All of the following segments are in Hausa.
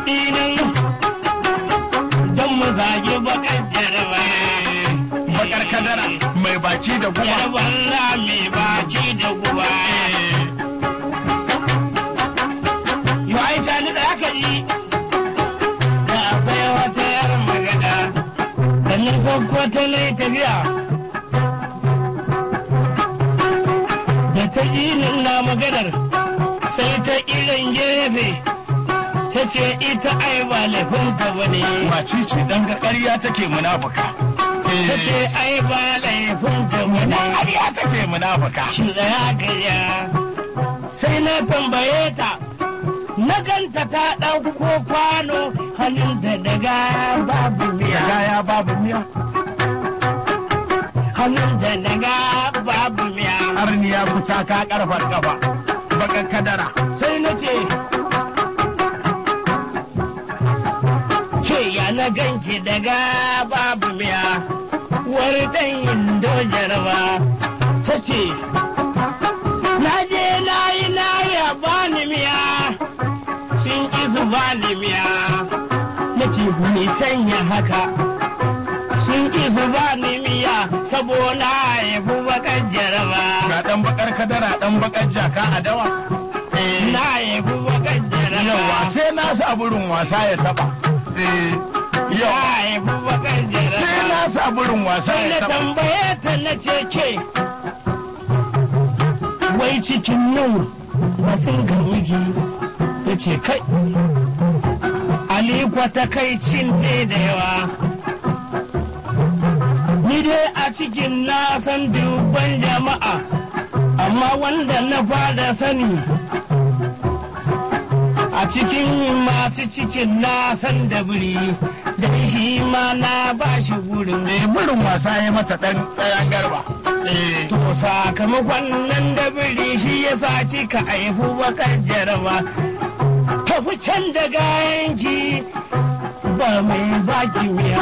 kuɗi nan don mu zagi bakar jaraba. bakar kadara mai baki da guba Yarban rami baki da guba. Yo Aisha ni da aka ji. Da akwai wata yar magana. Da ni sauko ta na yi tafiya. Da ta ji ni na maganar. Sai ta irin gefe. Ta ce ita ai ba laifinta ba ne. wace ce dan ƙarya take munafuka Ta ce ai ba laifinta ba ne. ƙarya take munafuka shi tsaya gaya sai na tambaye ta na ganta ta ɗauko kwano hannunta daga babu miya ya babu miya hannunta daga babu miya arniya kuta ka karfar kafa bakar kadara sai na ce ke ya na ganki daga babu miya wani ɗan indo jaraba ta ce na je na yi na ya bani miya sun ƙi su bani miya na ce ni sanya haka sun ƙi su bani miya saboda ya fi bakar jaraba ga dan bakar kadara dan bakar jaka a dawa na ya fi bakar jaraba yawa sai na sa burin wasa ya taba Eh, ya yawa ya fi bakar jaraba sai na sa burin wasa sai na ya taba tambaye ta na ce ke wai cikin nan wasu ga miki ta ce kai alikwa ta kai cin ne da yawa ni dai a cikin na san dubban jama'a amma wanda na fada sani a cikin masu cikin na san da biri da shi ma na ba shi gurin Eh, burin wasa ya mata dan ɗayan garba Eh, To sakamakon nan da biri shi ya sa kika haifu bakar jaraba. Tafi can da gayanki ba mai baki miya.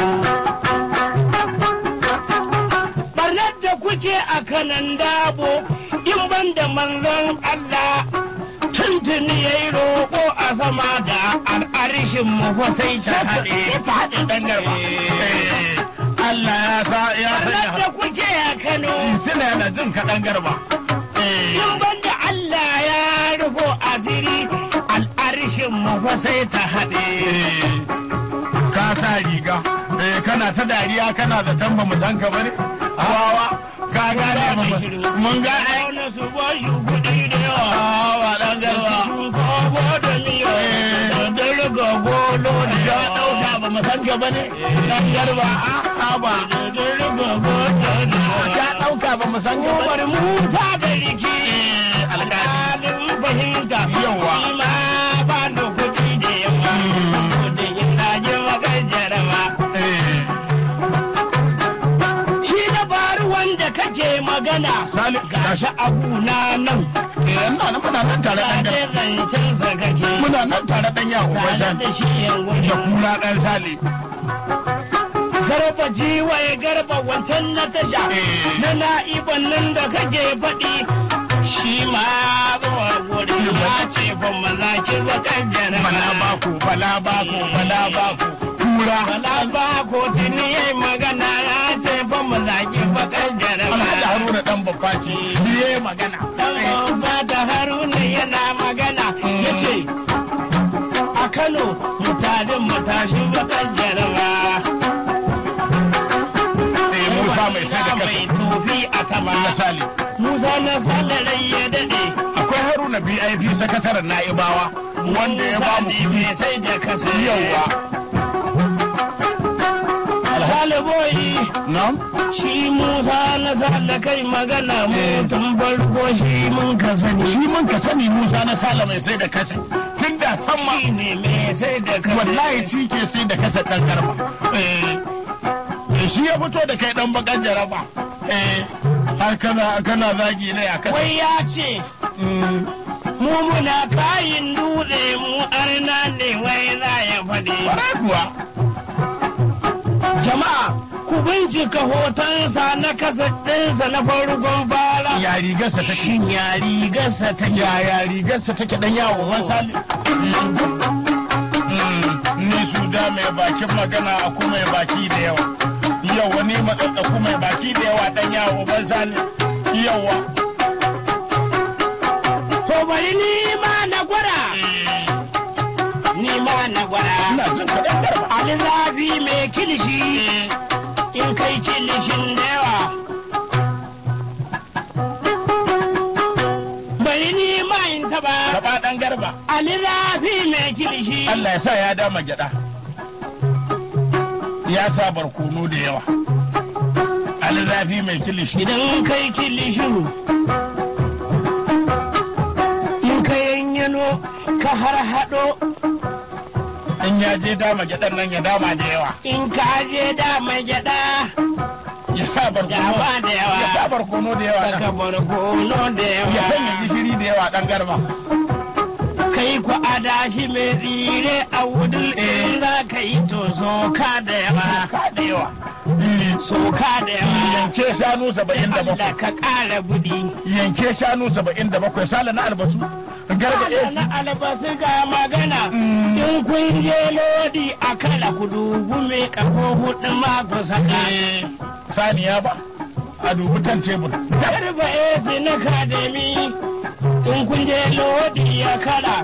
Barnar da kuke a kanan dabo in ban da manzon Allah tuntuni ya yi roƙo a sama da al'arishin mu fa sai ta haɗe. ta haɗe ɗan garba Eh, Allah ya sa ya Barnar da sanya kuke a Kano. suna yana jin kaɗan garba Eh, in banda Allah ya rufo asiri al'arishin mu fa sai ta haɗe. eh, ka sa riga Eh, kana ta dariya kana da tamba mu san ka bane wawa ka gane mu mun ga ai Auna su ba shi kuɗi da yawa. wawa ɗan garba Sun kobo da miya da dirga golo da ya yawa. ɗauka ba mu san ka bane ɗan garba a ba Da dirga golo da ya yawa. ɗauka ba mu san ka Umar bane Musa da riki. alƙali Alƙalin fahimta. Yawa. Shi ma ba da kuɗi da yawa. Kudin ina ji makar jaraba. Eh, Shi na faru wanda kake magana. Sali Gashi abu na nan. eh, ina nan muna nan tare ɗan Gane garba zancensa kake. muna nan tare ɗan yawo Tare wasan da shi yan da gudu. kura ɗan sale Garba jiwaye garba wancan na tasha. Eh. Na na'iban nan da kake faɗi. Shi ma zuwa gudu ya ce fa maza ki bakan bala jaraba. bako bala bako bala bako kura Bala ba ko tuni yayi magana ya ce fa maza ki bakan jaraba. alhaji haruna dan babba ce biye magana Dan ba da haruna yana magana ya ce a Kano mutanen matashi bakan jaraba. eh musa mai sai da mai kasa tofi a sama. na sale Musa na salarai ya daɗe. akwai haruna bip sakataren na'ibawa wanda ya ba mu Musa ne mai sai da kasa. yawa Saliboyi nam shi Musa na sala kai magana mu tun farko shi mun ka sani. shi mun ka sani musa na sale mai sai da kasa tun da can ma Shi ne mai sai da kasa. wallahi shi ke sai da kasa dan garba eh eh, shi ya fito da kai dan bakan jaraba eh har kana kana zagi ne a kasa Wai ya ce Mm, mu muna kayin dutse mu arna ne wai za ya faɗi. kwarai kuwa Jama'a ku bincika hotonsa na kasa ɗinsa na farkon fara. ya rigarsa take Shin ya rigarsa ta yaya rigarsa take dan yawo ban sali Mm. mai bakin magana a kuma mai baki da yawa yau wani matsatsaku mai baki da yawa dan yawo ban sani yawa To bari ni ma na gwada, ni ma na gwada. ina jin kaɗan garba Ali zafi mai kilishi, in kai kilishin da yawa. Bari ni ma in taba, gaba ɗan garba Ali zafi mai kilishi. Allah ya sa ya dama gyaɗa ya sa barkono da yawa alzafi mai kilishi Idan kai kilishin, in ka yanyano ka har haɗo, in ya je dama gyaɗan nan ya dama da yawa in ka je da mai gyaɗa, ya sa barkono dama da ya sa yawa. barkono da yawa Saka ɗan. barkono da ya sanya yawa. gishiri da yawa ɗan garba kai ku adashi mai tsire a wudul in za ka yi to soka da yawa ka da yawa soka da yawa yanke shanu saba'in da Allah bakwai ka ƙara budi yanke shanu saba'in da bakwai sala na albasu garba Allah AC na albasu ga magana Mm. in kun je lodi a kala ku dubu mai kafo hudu ma ku saka saniya ba a dubi kan tebur garba esi na kademi in kun je lodi ya kala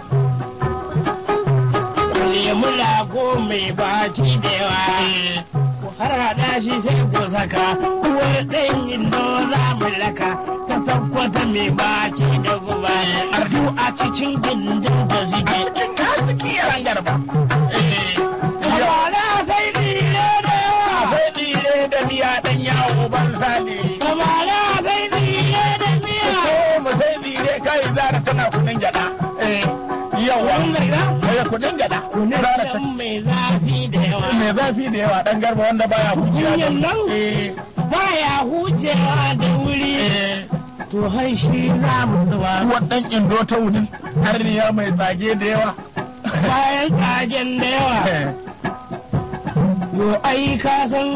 nemi lago mai baki da yawa har haɗa shi sai ku saka uwar ɗan indo za mu raka ta sakwata mai baki da guba ardu a cikin gindin da a zige cikin kasiki yaran garba kamara sai dire da yawa akwai tsire da miya dan yawo ban sani kamara sai dire da miya ko mu sai tsire kai zara tana kudin gyada yawa Wannan ga? eh kudin gyada zara ta kunan mai zafi da yawa mai zafi da yawa dan garba wanda baya hujiya da Kunyan nan? eh baya hucewa da wuri eh to har shi za mu zuba uwar dan indo ta wudin harniya mai tsage da yawa bayan tsagen da yawa Eh, yo ai ka san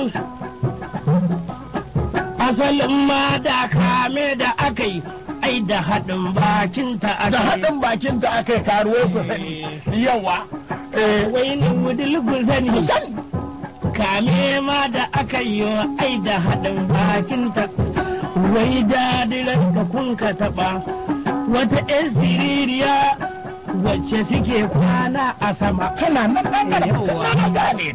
asalin ma da kame da aka yi ai da haɗin bakinta aka da yi haɗin bakin ta aka yi karuwai ku sani yawa eh wai ni wudil ku sani ku sani kame ma da aka yi wa ai da haɗin bakinta wai dadiran ka kun ka taɓa wata 'yan siririya wacce suke kwana a sama tana nan dan garba Yawwa. na gane